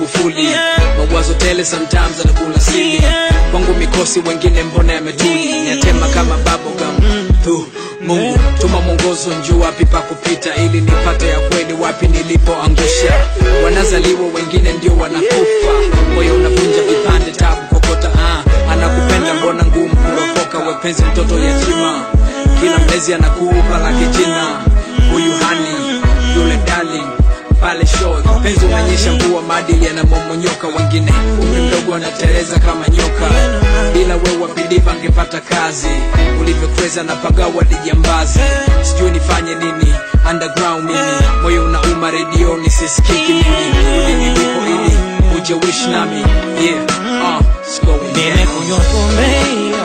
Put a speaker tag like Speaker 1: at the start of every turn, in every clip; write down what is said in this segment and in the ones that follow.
Speaker 1: Magufuli mawazo tele sometimes anakula sili kwangu mikosi wengine mbona yametuli yatema kama bubblegum tu Mungu tuma mwongozo njuu wapi pa kupita ili nipate ya kweli wapi nilipoangusha wanazaliwa wengine ndio wanakufa moyo unavunja vipande tabu kokota ah. anakupenda mbona ngumu kuropoka wepenzi mtoto yatima kila mlezi anakupa lake jina huyu hani yule darling pale show penzi umenyesha mvua maadili yanamomonyoka wengine umri mdogo anateleza kama nyoka bila wewe wapilipa angepata kazi ulivyokweza na pagawa dijambazi sijui nifanye nini underground mimi moyo unauma redioni sisikiki mimi uli nilipo ili uje wish nami yeah uh, it's going down.
Speaker 2: nimekunywa pombe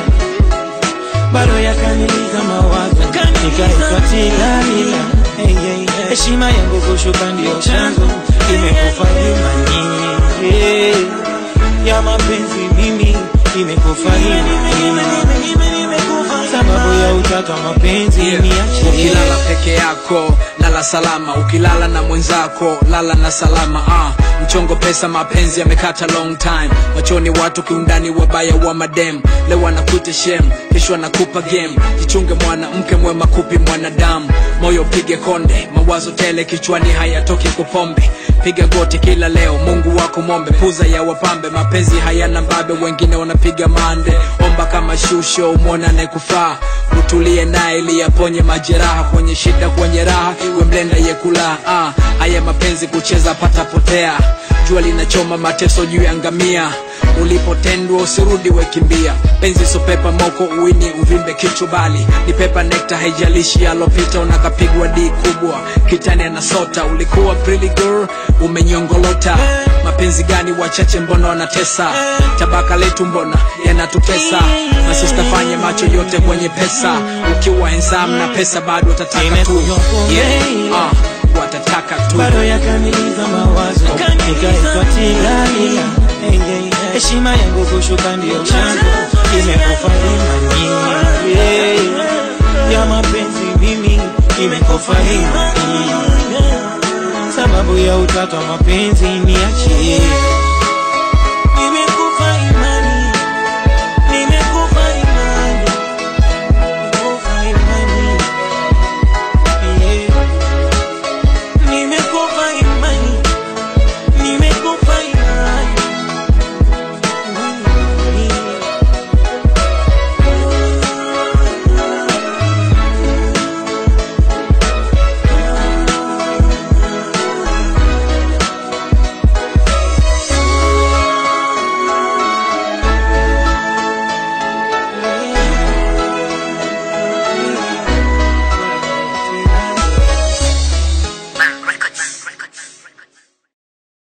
Speaker 2: bado yakaniliza mawazo nikaitwa tilalila hey, hey. heshima yangu kushuka ndio chanzo imekufa imani hey. ya mapenzi mimi imekufa imani sababu ya utata mapenzi
Speaker 1: Yeah.
Speaker 2: niache
Speaker 1: ukilala peke yako lala salama ukilala na mwenzako lala na salama ah. mchongo pesa mapenzi yamekata long time machoni watu kiundani wabaya wa madem leo anakuta shem kesho anakupa game jichunge mwanamke mwema kupi mwanadamu moyo pige konde mawazo tele kichwani hayatoki kupombe piga goti kila leo mungu wako mombe puza ya wapambe mapenzi hayana mbabe wengine wanapiga mande omba kama shusho umwona anayekufaa utulie naye ili yaponye majeraha kwenye shida kwenye raha iwe mlenda yekula ah, haya mapenzi kucheza patapotea jua linachoma mateso juu ya ngamia ulipotendwa usirudi wekimbia penzi sopepa moko uini uvimbe kichwa bali ni pepa nekta haijalishi alopita unakapigwa di kubwa kitani anasota ulikuwa pretty girl umenyongolota mapenzi gani wachache mbona wanatesa tabaka letu mbona yanatutesa masista fanye macho yote kwenye pesa ukiwa ensam na pesa bado watataka tu
Speaker 2: Nimekunywa pombe.
Speaker 1: yeah. uh, watataka tu
Speaker 2: bado yakaniliza mawazo nikaitwa tilalila Hey, hey, heshima yangu kushuka ndio chanzo imekufa imani hey, ya mapenzi mimi imekufa imani sababu ya utata wa mapenzi niachie